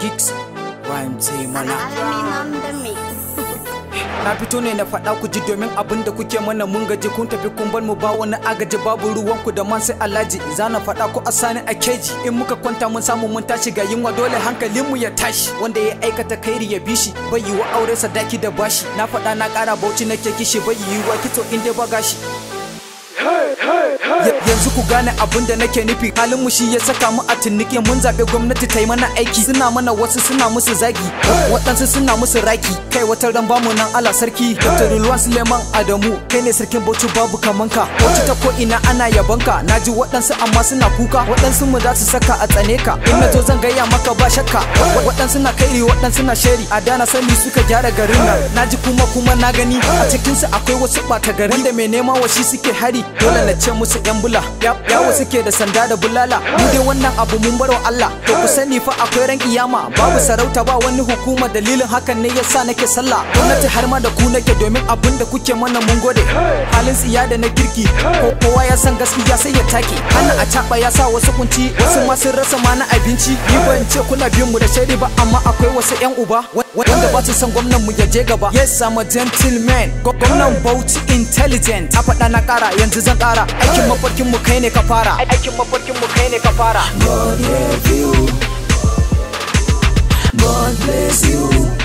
Geeks Rhyme sai mana Alamin on the mix. Na fito ne na faɗa ku ji domin abin da kuke mana mun gaji kun tafi kun bar mu ba wani agaji babu ruwan ku da man sai alhaji za na faɗa ku asani a keji in muka kwanta mun samu mun tashi ga yunwa dole hankalin mu ya tashi wanda ya aikata kairi ya bishi bai yi wa aure sadaki da bashi na faɗa na ƙara bauchi nake kishi bai yi wa kito in dai ba gashi Ya- yanzu ku gane abin da nake nufi halin mu shi ya saka mu a tunnike mun zaɓe gwamnati ta yi mana aiki suna mana wasu suna musu zagi waɗansu suna musu raki kai wata ran bamu nan ala sarki dr Rulwan suleiman adamu kai ne sarkin bauchi babu kamanka bauchi ta ko ina ana yabanka na ji waɗansu amma suna kuka waɗansu mu za su saka a tsane ka in na zo zan gaya maka ba shakka Wa- waɗansu na kairi waɗansu na sheri a dana sani suka gyara garin nan na ji kuma kuma na gani a cikinsu akwai wasu ɓata gari wanda mai nema wa shi suke hari dole na ce musu yan bula Ya- yawo suke da sanda da bulala mu dai wannan abu mun barwa Allah to ku sani fa akwai ran kiyama babu sarauta ba wani hukuma dalilin hakan ne yasa nake sallah gwamnati har ma da ku nake domin abin da kuke mana mun gode halin tsiya da na kirki ko kowa ya san gaskiya sai ya take ana a caba ya sa wasu kunci wasu ma sun rasa ma na abinci ni ban ce kuna bin mu da shaidi ba amma akwai wasu yan uba wa- wanda ba su san gwamnan mu ya je gaba yes I'm a gentleman Gwa- gwamnan Bauchi intelligent a faɗa na ƙara yanzu zan ƙara aikin mafarkin mu kai ne ka fara aikin mafarkin mu kai ne ka fara God help you. God bless you.